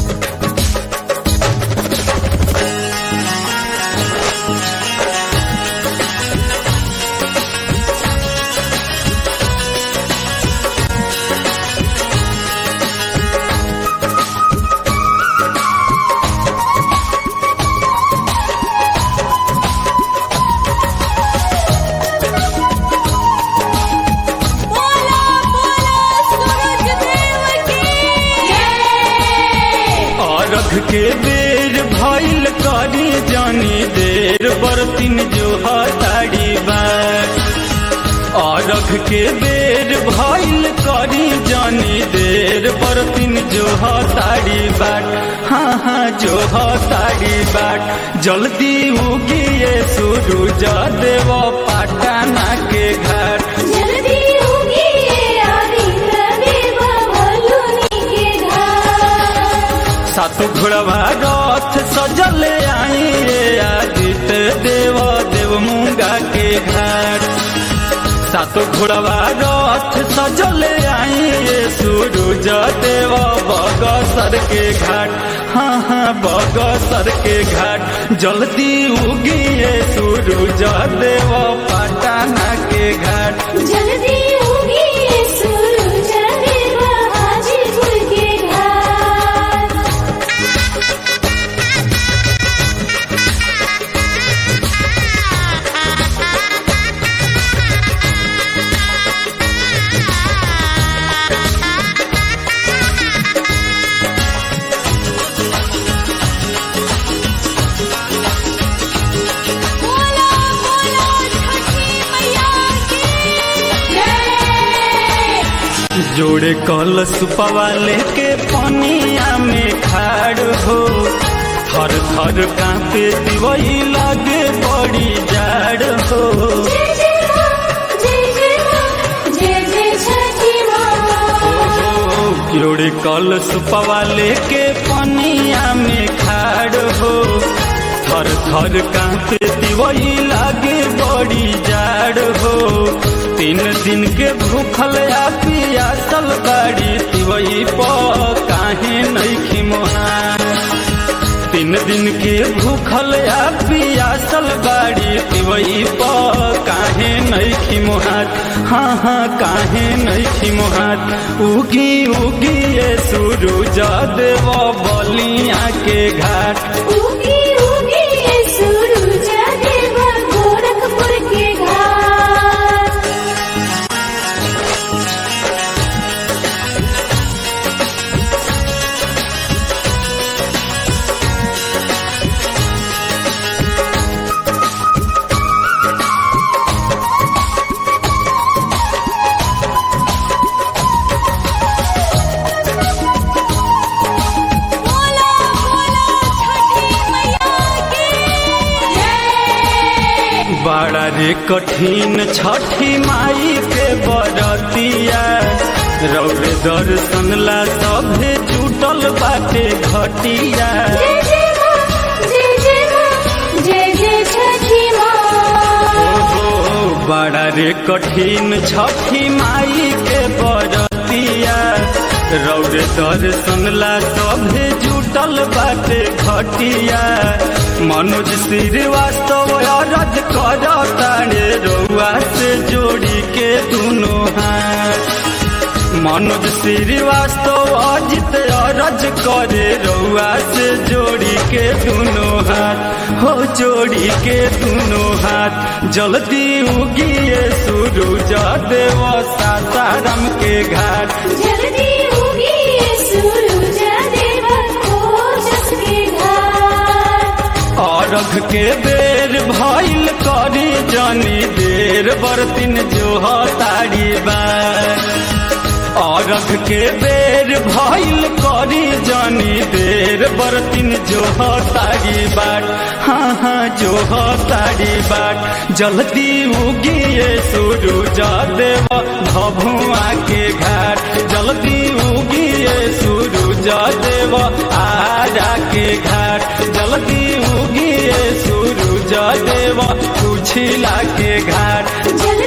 बोला बोला सूरज देव की जय अरघ के बेर भइल करी जानी देर बरतिन जो हताड़ी बार अरघ के बेर भइल करी जानी देर बरतिन जो हताड़ी बाट हाँ हाँ जो हताड़ी बाट जल्दी उगिए सूरज देव पाटना के घाट जल्दी होगी ये आदित्य देव भलुनी के घर सातु घोड़वा रथ सजल आई रे आदित्य देव देव मुंगा के घाट सातु घोड़वा रथ सजल आई रे सूरज देव बगसर के घाट हाँ हाँ बगसर के घाट जल्दी उगिए सूरज देव पटना के घाट जल्दी होगी ये सूरज देव हाजीपुर के घर बोला बोला छठी मैया की जय जोड़े कलश पवाले के पनिया में खाड़ हो थर थर कांपे दिवई लागे बड़ी जाड़ हो जय जय माँ जय जय माँ जय जय छठी माँ जोड़े कलश पवाले के पनिया में खाड़ हो थर थर कांपे दिवई लागे बड़ी जाड़ हो तीन दिन के भूखल आ पियासल बाड़ी तिवई प काहे नहीं मोहा तीन दिन के भूखल आ पियासल बाड़ी पिवई प काहे नहीं मोहात हाँ हाँ काहे नहीं मोहात उगी उगी ये सूरज देव बलिया के घाट उगी उगी ये सूरज देव गोरखपुर के घाट बोला बोला छठी मैया की जय बड़ा रे कठिन छठी माई के बरतिया रौरे दर्शन ला सभे जुटल बाटे घटिया जय जय माँ जय जय माँ जय जय छठी माँ ओहो बड़ा रे कठिन छठी माई के बरतिया रौरे दर्शन ला सभे जुटल बाटे घटिया मनोज श्रीवास्तव अरज कर तारे रउआ से जोड़ी के दुनो हाथ मनोज श्रीवास्तव अजित अरज करे रउआ से जोड़ी के दुनो हाथ हो जोड़ी के दुनो हाथ जल्दी उगिए सूरज देव सासाराम के घाट जल्दी होगी ये सूरज देव ओजस के घाट अरघ के बेर भइल करी जानी देर बरतिन जो तारी बार अरघ के बेर भइल करी जानी देर बरतिन जो तारी बाट हाँ हाँ जो तारी बाट जल्दी उगिए सूरज देव भभुआ के घाट जल्दी उगिए सूरज देव आरा के घाट जल्दी उगिए सूरज देव कुछिला के घाट जल्दी